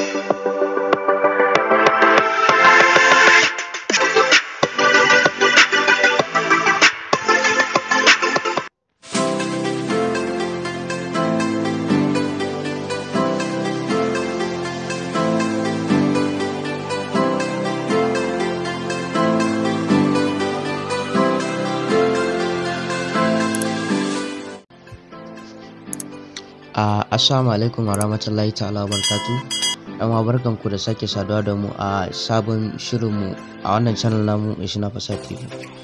Uh, assalamu alaikum warahmatullahi ta'ala barakatu yan uwa barkanku da sake saduwa da mu a sabon shirinmu a wannan channel namu mai suna Fasad TV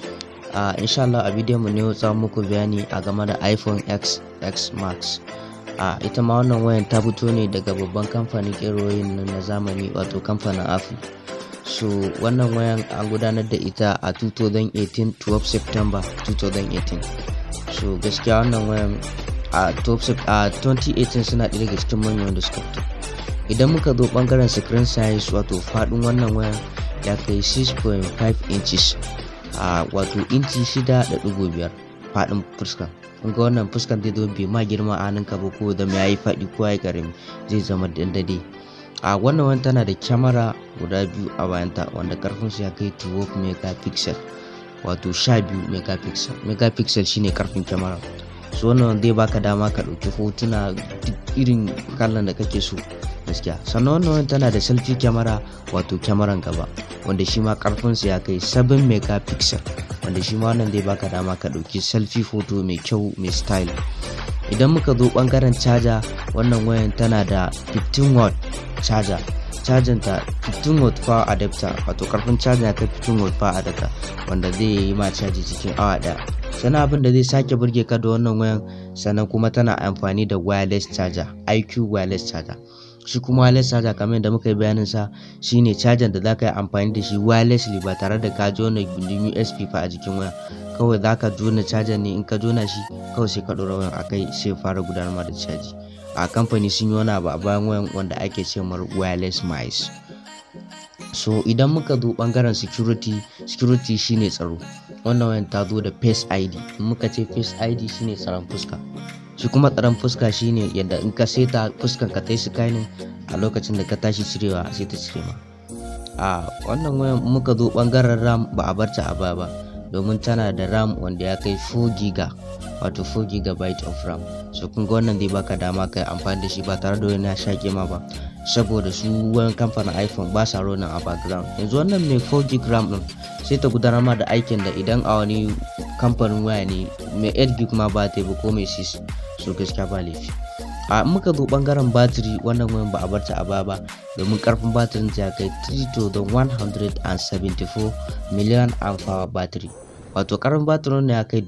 uh, insha Allah a bidiyon mu ne za muku bayani a game da iPhone X X Max uh, ita ma wannan wayan ta fito ne daga babban kamfanin keroyin na zamani wato kamfanin Apple so wannan wayan an gudanar da ita a 2018 12 September 2018 so gaskiya wannan wayan a top a 2018 suna ɗaya daga cikin manyan wanda suka fito idan muka zo bangaren screen size wato faɗin wannan wayan ya kai 6.5 inches a wato inci 6.5 faɗin fuska kun ga wannan fuskan zai zo bai ma girma a hannunka ba ko da ya yi faɗi ko ya karami zai zama dandade a wannan wani tana da kyamara guda biyu a bayanta wanda karfinsu ya kai 12 megapixel wato 12 megapixel megapixel shine karfin kyamara su wannan zai baka dama ka ɗauki hotuna duk irin kallon da kake so gaskiya sannan wannan tana da selfie camera wato kyamaran gaba wanda shi ma karfinsa ya kai 7 megapixel wanda shi ma wannan zai baka dama ka ɗauki selfie photo mai kyau mai style idan muka zo bangaren caja wannan wayan tana da 15 watt caja cajin ta 15 watt power adapter wato karfin cajin ya kai 15 watt power adapter wanda zai yi ma caji cikin awa daya sannan abin da zai sake burge ka da wannan wayan sannan kuma tana amfani da wireless charger IQ wireless charger shi kuma wireless charger kamar yadda muka yi bayanin sa shine charger da zaka yi amfani da shi wirelessly ba tare da ka jona gindin USB fa a jikin waya kawai zaka jona charger ne in ka jona shi kawai sai ka ɗora wayan akai sai fara gudanar da caji a kamfani sun yi wani abu a bayan wayan wanda ake ce mar wireless mice so idan muka zo bangaren security security shine tsaro wannan wayan ta zo da face id in muka ce face id shine tsaron fuska shi kuma tsaron fuska shine yadda in ka seta fuskan ka ta yi scanning a lokacin da ka tashi cirewa sai ta cire ma a wannan wayan muka zo bangaren ram ba a barta a baya ba domin tana da ram wanda ya kai 4 giga wato 4 gigabyte of ram so kun ga wannan zai baka dama kai amfani da shi ba tare da wani ya shaƙe ma ba saboda su wani kamfanin iphone ba sa ronin a background yanzu wannan mai 4 gig ram din sai ta gudanar ma da aikin da idan a wani kamfanin waya ne mai 8 gig ma ba ta ba ko mai 6 so gaskiya ba laifi a muka zo bangaren batiri wannan wayan ba a barta a baya ba domin karfin batirin ta kai 3174 miliyan amfawa batiri wato karfin batirin ya kai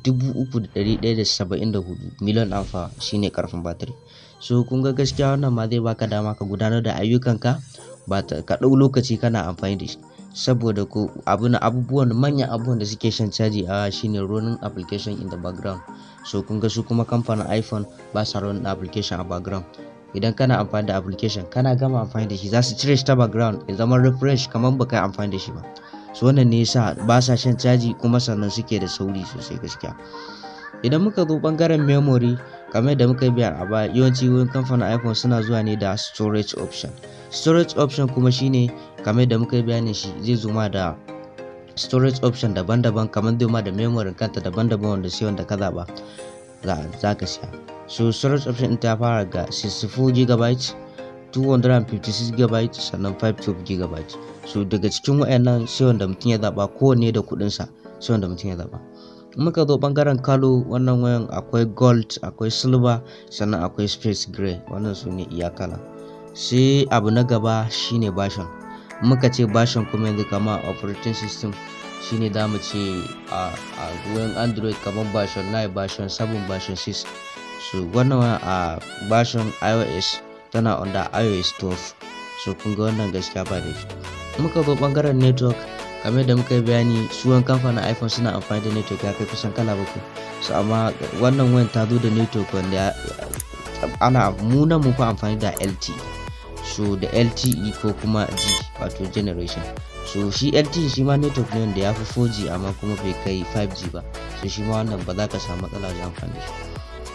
3174 miliyan amfa shine karfin batiri so kun ga gaskiya wannan ma zai baka dama ka gudanar da ayyukanka ba ka ɗau lokaci kana amfani da shi saboda ko abu na abubuwan manyan abubuwan da suke shan caji a shine running application in the background so kun ga su kuma kamfanin iphone ba sa running application a background idan kana amfani da application kana gama amfani da shi za su cire shi ta background ya zama refresh kamar baka yi amfani da shi ba so wannan ne yasa ba sa shan caji kuma sannan suke da sauri sosai gaskiya idan muka zo bangaren memory kamar da muka biya a baya yawanci wurin kamfanin iphone suna zuwa ne da storage option storage option kuma shine kamar da muka bayanin shi zai zo ma da storage option daban-daban kamar zai ma da memory kanta daban-daban wanda sai wanda ka zaba za ka siya so storage option ta fara ga 64 GB 256 GB sannan 512 GB so daga cikin wayannan sai wanda mutum ya zaba kowanne da kudinsa sai wanda mutum ya zaba muka zo bangaren kalo wannan wayan akwai gold akwai silver sannan akwai space gray wannan su ne iyakala sai abu na gaba shine version muka ce version kuma yanzu kama operating system shine za mu ce a wayan android kamar version 9 version 7 version 6 so wannan a version ios tana under ios 12 so kun ga wannan gaskiya ba da muka zo bangaren network kamar da muka yi bayani suwan kamfanin iphone suna amfani da network ya kai kusan kala bakwai so amma wannan wayan ta zo da network wanda ana muna mu fa amfani da lt so da lte ko kuma g wato generation so shi lte shi ma network ne wanda ya fi 4g amma kuma bai kai 5g ba so shi ma wannan ba za ka samu matsala wajen amfani da shi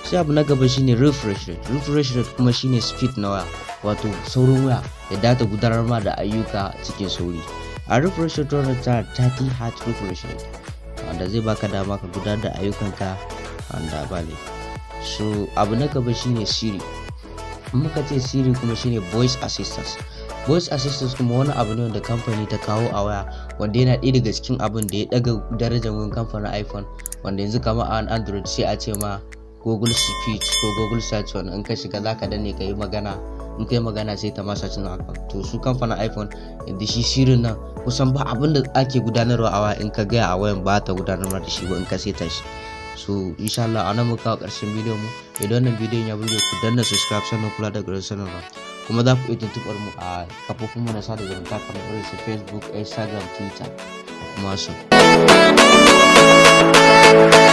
sai abu na gaba shine refresh rate refresh rate kuma shine speed na waya wato saurin waya ya data gudanar ma da ayyuka cikin sauri a refresh rate wannan ta 30 hertz refresh rate wanda zai baka dama ka gudanar da ayyukanka wanda ba ne so abu na gaba shine siri muka ce siri kuma shine voice assistance voice assistance kuma wani abu ne wanda kamfani ta kawo a waya wanda yana ɗaya daga cikin abin da ya ɗaga darajar wani kamfanin iphone wanda yanzu kama a android sai a ce ma google speech ko google search wanda in ka shiga zaka danne ka yi magana in ka yi magana sai ta masa cin haka to su kamfanin iphone yadda shi shirin nan kusan ba abin da ake gudanarwa a waya in ka gaya a wayan ba ta gudanarwa da shi ba in ka seta shi so insha Allah a nan muka kawo ƙarshen bidiyon mu idan wannan bidiyon ya burge ku danna subscribe sannan kula da garin sanarwa kuma za ku iya tuntuɓar mu a kafofin mu na sada zumunta kamar irin su facebook instagram twitter da kuma su